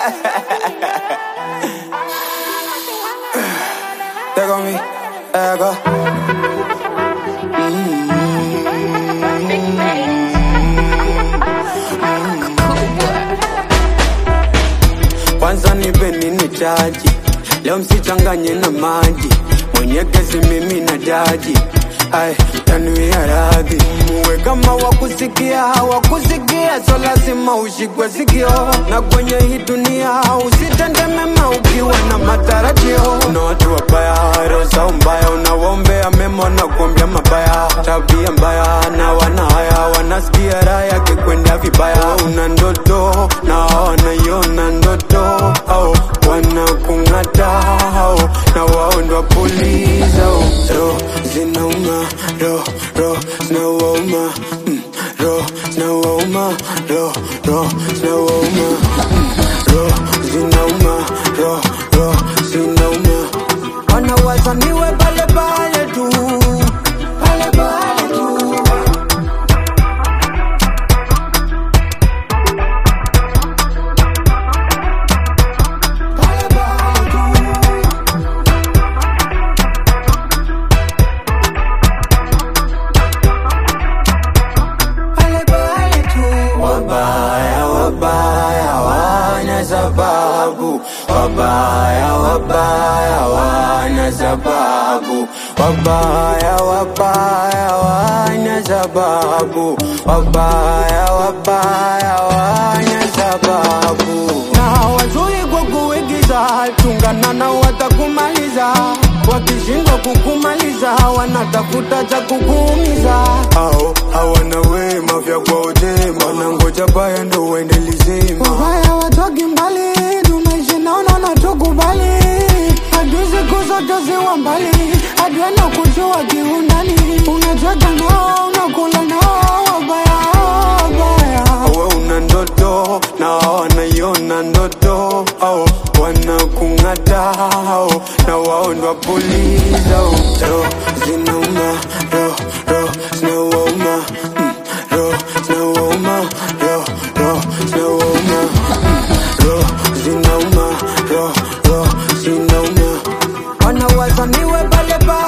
Take on me, ego. Kwanza nipe nini chaji, leo msichanganye na maji, mwenye kesi mimi na jaji. Ai, tanuia radhi, muwe kama wakusikia hawakusikia, so lazima ushikwe sikio, na kwenye hii dunia usitende mema ukiwa na matarajio. Kuna watu wabaya, roho zao mbaya, unawaombea mema na kuombea mabaya, tabia mbaya na wana haya, wanasikia raha yake kwenda vibaya. Una ndoto na wanaiona ndoto au wanakung'ata au na wao ndo puliza roho zinauma roho roho zinawauma mm, roho zinawauma roho roho zinawauma mm, roho zinauma roho roho zinauma wanawaza niwe pale pale tu pale pale tu pale pale tu pale pale tu. Wabaya wabaya wana sababu, wabaya wabaya wana sababu, wabaya wabaya wana sababu, wabaya wabaya wana sababu. Na wazuri kwa kuigiza, chungana na watakumaliza wakishindwa kukumaliza wanatafuta cha kukuumiza au hawana wema vya kwao jema wanangoja baya ndo uende lizima Wabaya watoki mbali, tumeishi naona na tukubali. Adui siku zote ziwa mbali, adui na kujua kiundani. Unacheka nao, unakula nao, wabaya, wabaya. we una ndoto na wanaiona ndoto au wanakung'ata au na wao ndo wapuliza roho zinauma roho roho zinawauma mm, roho zinawauma roho roho zinawauma mm, roho zinauma roho roho zinauma wanawaza niwe pale pale